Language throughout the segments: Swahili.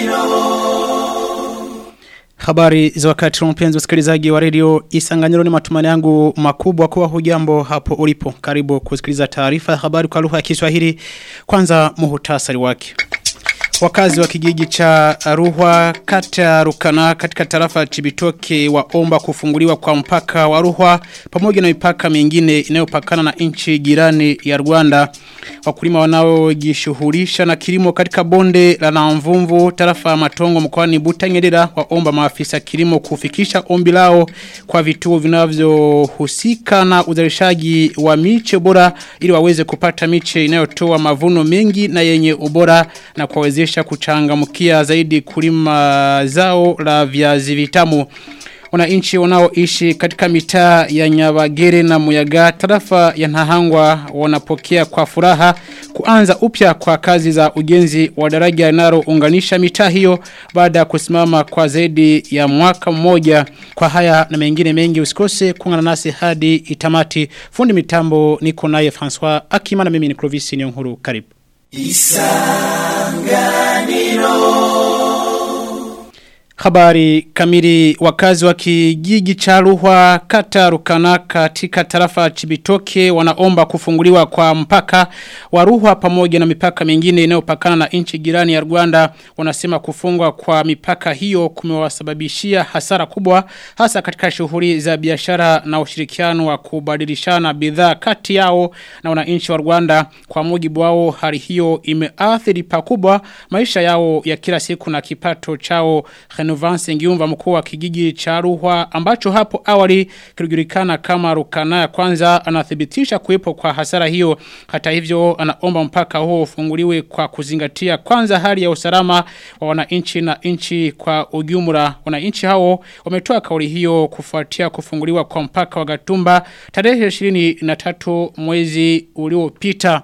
Habari za wakati mpenzi msikilizaji wa redio Isanganyiro ni matumani yangu makubwa kuwa hujambo hapo ulipo. Karibu kusikiliza taarifa ya habari kwa lugha ya Kiswahili. Kwanza muhutasari wake. Wakazi wa kijiji cha Ruhwa kata Rukana katika tarafa Chibitoke waomba kufunguliwa kwa mpaka wa Ruhwa pamoja na mipaka mingine inayopakana na nchi jirani ya Rwanda. Wakulima wanaojishughulisha na kilimo katika bonde la Namvumvu tarafa ya Matongo mkoani Butanyerera waomba maafisa kilimo kufikisha ombi lao kwa vituo vinavyohusika na uzalishaji wa miche bora ili waweze kupata miche inayotoa mavuno mengi na yenye ubora na kuwawezesha kuchangamkia zaidi kulima zao la viazi vitamu wananchi wanaoishi katika mitaa ya Nyabagere na Muyaga tarafa ya Nahangwa wanapokea kwa furaha kuanza upya kwa kazi za ujenzi wa daraja linalounganisha mitaa hiyo baada ya kusimama kwa zaidi ya mwaka mmoja kwa haya na mengine mengi usikose kuungana nasi hadi itamati fundi mitambo niko naye François Akima na mimi ni Clovis Nyonguru karibu Isanganiro Habari kamili wakazi wa kijiji cha Ruhwa kata Rukana katika tarafa Chibitoke wanaomba kufunguliwa kwa mpaka wa Ruhwa pamoja na mipaka mingine inayopakana na nchi jirani ya Rwanda wanasema kufungwa kwa mipaka hiyo kumewasababishia hasara kubwa hasa katika shughuli za biashara na ushirikiano wa kubadilishana bidhaa kati yao na wananchi wa Rwanda kwa mujibu wao hali hiyo imeathiri pakubwa maisha yao ya kila siku na kipato chao Renovance Ngiumva mkuu wa kijiji cha Ruhwa ambacho hapo awali kilijulikana kama Rukana ya kwanza anathibitisha kuwepo kwa hasara hiyo hata hivyo anaomba mpaka huo ufunguliwe kwa kuzingatia kwanza hali ya usalama wa wananchi na nchi kwa ujumla wananchi hao wametoa kauli hiyo kufuatia kufunguliwa kwa mpaka wa Gatumba tarehe 23 mwezi uliopita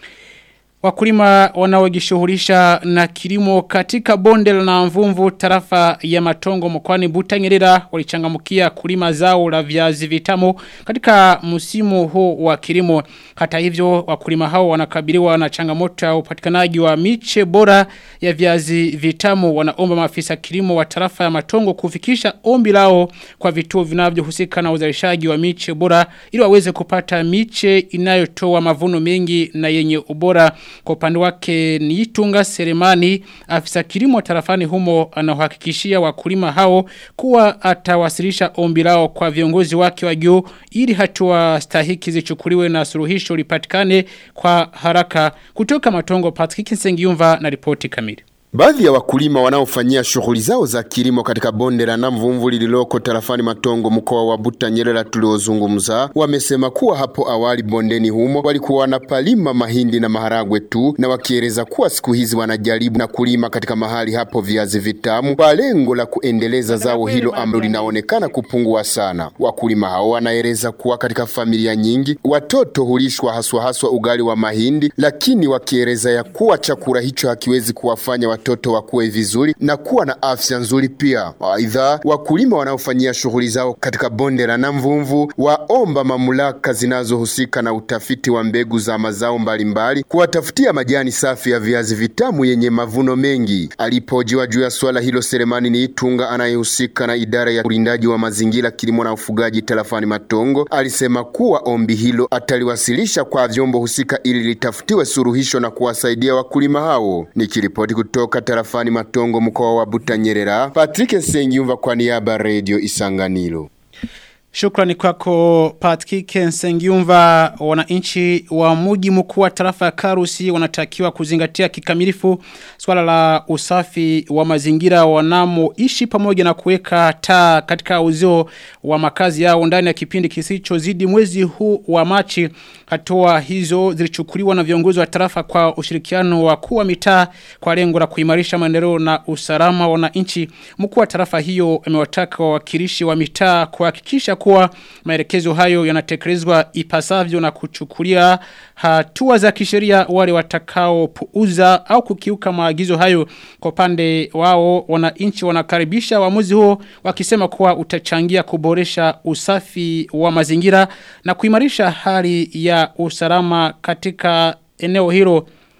Wakulima wanaojishughulisha na kilimo katika bonde la mvumvu tarafa ya matongo mkwani Butanyerera walichangamkia kulima zao la viazi vitamu katika msimu huu wa kilimo. Hata hivyo wakulima hao wanakabiliwa na changamoto ya upatikanaji wa miche bora ya viazi vitamu wanaomba maafisa kilimo wa tarafa ya matongo kufikisha ombi lao kwa vituo vinavyohusika na uzalishaji wa miche bora ili waweze kupata miche inayotoa mavuno mengi na yenye ubora kwa upande wake ni Itunga Seremani afisa kilimo tarafani humo anahakikishia wakulima hao kuwa atawasilisha ombi lao kwa viongozi wake wa juu ili hatua stahiki zichukuliwe na suluhisho lipatikane kwa haraka kutoka matongo Patrick Nsengiumva na ripoti kamili Baadhi ya wakulima wanaofanyia shughuli zao za kilimo katika bonde la Namvumvu lililoko tarafani Matongo mkoa wa Butanyerera tuliozungumza wamesema kuwa hapo awali bondeni humo walikuwa wanapalima mahindi na maharagwe tu, na wakieleza kuwa siku hizi wanajaribu na kulima katika mahali hapo viazi vitamu kwa lengo la kuendeleza zao hilo ambalo linaonekana kupungua sana. Wakulima hao wanaeleza kuwa katika familia nyingi watoto hulishwa haswa haswa ugali wa mahindi, lakini wakieleza ya kuwa chakula hicho hakiwezi kuwafanya watoto wakuwe vizuri na kuwa na afya nzuri pia. Aidha, wakulima wanaofanyia shughuli zao katika bonde la Namvumvu waomba mamlaka zinazohusika na utafiti wa mbegu za mazao mbalimbali kuwatafutia majani safi ya viazi vitamu yenye mavuno mengi. Alipojiwa juu ya swala hilo, Selemani ni Itunga anayehusika na idara ya ulindaji wa mazingira, kilimo na ufugaji tarafani Matongo alisema kuwa ombi hilo ataliwasilisha kwa vyombo husika ili litafutiwe suluhisho na kuwasaidia wakulima hao. Nikiripoti kutoka tarafani Matongo mkoa wa Butanyerera, Patrick Sengiumva kwa niaba Radio Isanganiro. Shukrani kwako Patrick Nsengiumva wananchi wa mji mkuu wa tarafa ya Karusi wanatakiwa kuzingatia kikamilifu swala la usafi wa mazingira wanamoishi pamoja na kuweka taa katika uzio wa makazi yao ndani ya kipindi kisichozidi mwezi huu wa Machi hatua hizo zilichukuliwa na viongozi wa tarafa kwa ushirikiano wa kuwa mitaa kwa lengo la kuimarisha maendeleo na usalama wa wananchi mkuu wa tarafa hiyo amewataka wawakilishi wa mitaa kuhakikisha kuwa maelekezo hayo yanatekelezwa ipasavyo na kuchukulia hatua za kisheria wale watakao puuza au kukiuka maagizo hayo kwa pande wao wananchi wanakaribisha uamuzi huo wakisema kuwa utachangia kuboresha usafi wa mazingira na kuimarisha hali ya usalama katika eneo hilo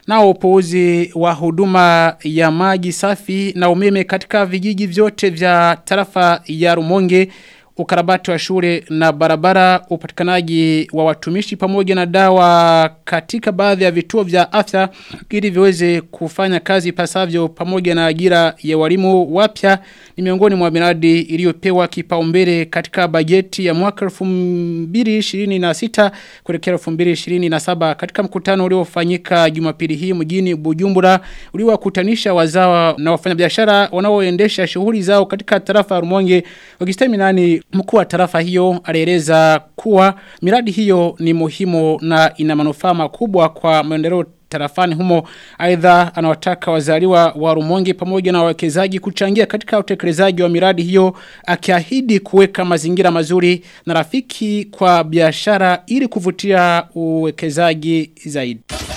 na upuuzi wa huduma ya maji safi na umeme katika vijiji vyote vya tarafa ya Rumonge ukarabati wa shule na barabara upatikanaji wa watumishi pamoja na dawa katika baadhi ya vituo vya afya ili viweze kufanya kazi pasavyo pamoja na ajira ya walimu wapya ni miongoni mwa miradi iliyopewa kipaumbele katika bajeti ya mwaka 2026 kuelekea 2027 katika mkutano uliofanyika Jumapili hii mjini Bujumbura uliowakutanisha wazawa na wafanyabiashara wanaoendesha shughuli zao katika tarafa ya Rumonge wakistemi nani mkuu wa tarafa hiyo alieleza kuwa miradi hiyo ni muhimu na ina manufaa makubwa kwa maendeleo tarafani humo aidha anawataka wazaliwa wa Rumonge pamoja na wawekezaji kuchangia katika utekelezaji wa miradi hiyo akiahidi kuweka mazingira mazuri na rafiki kwa biashara ili kuvutia uwekezaji zaidi.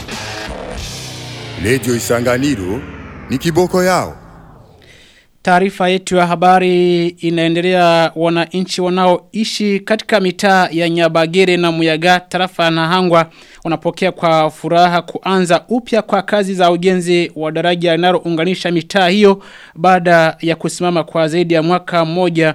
Radio Isanganiro ni kiboko yao. Taarifa yetu ya habari inaendelea wananchi wanaoishi katika mitaa ya Nyabagere na Muyaga tarafa na Hangwa wanapokea kwa furaha kuanza upya kwa kazi za ujenzi wa daraja linalounganisha mitaa hiyo baada ya kusimama kwa zaidi ya mwaka mmoja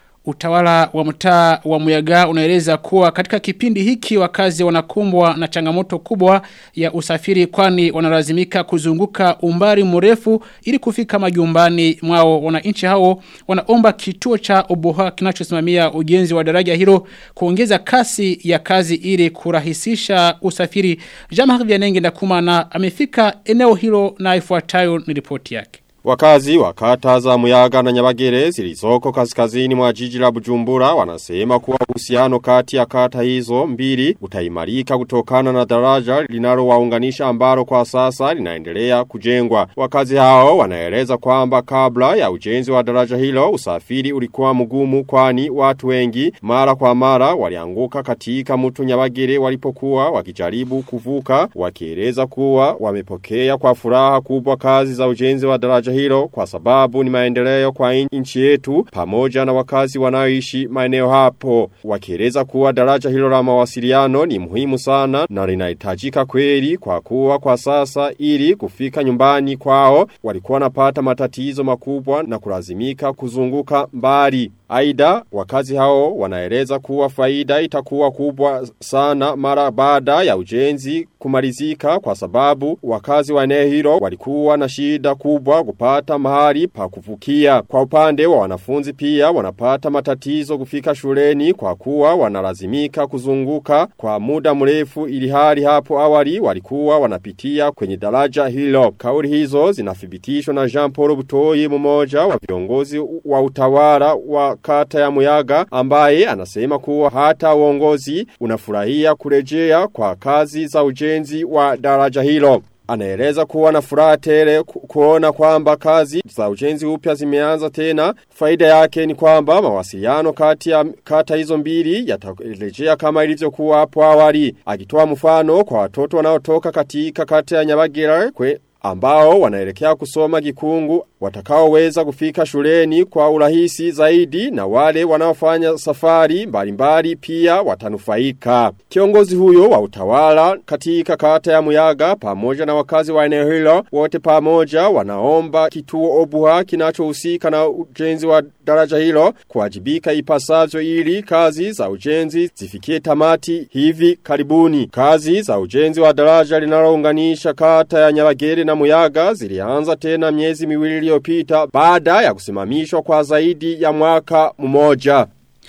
Utawala wa mtaa wa Muyaga unaeleza kuwa katika kipindi hiki wakazi wanakumbwa na changamoto kubwa ya usafiri kwani wanalazimika kuzunguka umbali mrefu ili kufika majumbani mwao wananchi hao wanaomba kituo cha Oboha kinachosimamia ujenzi wa daraja hilo kuongeza kasi ya kazi ili kurahisisha usafiri. Jean-Marie Vianenge Ndakumana amefika eneo hilo na ifuatayo ni ripoti yake. Wakazi wa kata za Muyaga na Nyabagere zilizoko kaskazini mwa jiji la Bujumbura wanasema kuwa uhusiano kati ya kata hizo mbili utaimarika kutokana na daraja linalowaunganisha ambalo kwa sasa linaendelea kujengwa. Wakazi hao wanaeleza kwamba kabla ya ujenzi wa daraja hilo usafiri ulikuwa mgumu kwani watu wengi mara kwa mara walianguka katika mto Nyabagere walipokuwa wakijaribu kuvuka wakieleza kuwa wamepokea kwa furaha kubwa kazi za ujenzi wa daraja hilo kwa sababu ni maendeleo kwa nchi yetu pamoja na wakazi wanaoishi maeneo hapo. Wakieleza kuwa daraja hilo la mawasiliano ni muhimu sana na linahitajika kweli kwa kuwa kwa sasa ili kufika nyumbani kwao walikuwa wanapata matatizo makubwa na kulazimika kuzunguka mbali. Aida, wakazi hao wanaeleza kuwa faida itakuwa kubwa sana mara baada ya ujenzi kumalizika kwa sababu wakazi wa eneo hilo walikuwa na shida kubwa kupata mahali pa kuvukia. Kwa upande wa wanafunzi pia wanapata matatizo kufika shuleni kwa kuwa wanalazimika kuzunguka kwa muda mrefu ili hali hapo awali walikuwa wanapitia kwenye daraja hilo. Kauli hizo zinathibitishwa na Jean Paul Butoi mmoja wa viongozi wa utawala wa kata ya Muyaga ambaye anasema kuwa hata uongozi unafurahia kurejea kwa kazi za ujenzi wa daraja hilo. Anaeleza kuwa na furaha tele ku- kuona kwamba kazi za ujenzi upya zimeanza tena. Faida yake ni kwamba mawasiliano kati ya kata hizo mbili yatarejea kama ilivyokuwa hapo awali. Akitoa mfano kwa watoto wanaotoka katika kata ya Nyabagera kwe ambao wanaelekea kusoma gikungu watakaoweza kufika shuleni kwa urahisi zaidi na wale wanaofanya safari mbalimbali pia watanufaika. Kiongozi huyo wa utawala katika kata ya Muyaga pamoja na wakazi wa eneo hilo wote pamoja wanaomba kituo Obuha kinachohusika na ujenzi wa daraja hilo kuwajibika ipasavyo ili kazi za ujenzi zifikie tamati hivi karibuni. Kazi za ujenzi wa daraja linalounganisha kata ya Nyabagere na Muyaga zilianza tena miezi miwili iliyopita baada ya kusimamishwa kwa zaidi ya mwaka mmoja.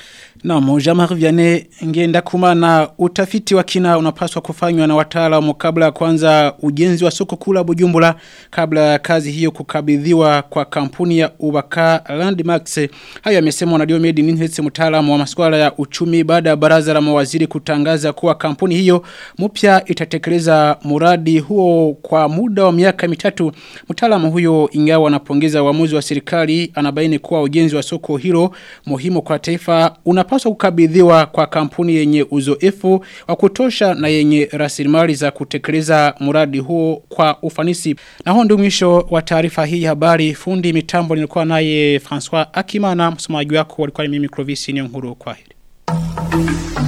Na moja Vianney ngenda kumana utafiti wa kina unapaswa kufanywa na wataalamu kabla ya kwanza ujenzi wa soko kula Bujumbura kabla ya kazi hiyo kukabidhiwa kwa kampuni ya Ubaka Landmax. Hayo yamesemwa na Diomed Ninhetse mtaalamu wa masuala ya uchumi baada ya baraza la mawaziri kutangaza kuwa kampuni hiyo mpya itatekeleza muradi huo kwa muda wa miaka mitatu. Mtaalamu huyo ingawa anapongeza uamuzi wa serikali anabaini kuwa ujenzi wa soko hilo muhimu kwa taifa unapaswa kukabidhiwa kwa kampuni yenye uzoefu wa kutosha na yenye rasilimali za kutekeleza muradi huo kwa ufanisi. Na huo ndio mwisho wa taarifa hii ya habari fundi mitambo nilikuwa naye François Akimana msomaji wako walikuwa ni mimi Clovis Nyonguru kwa hili.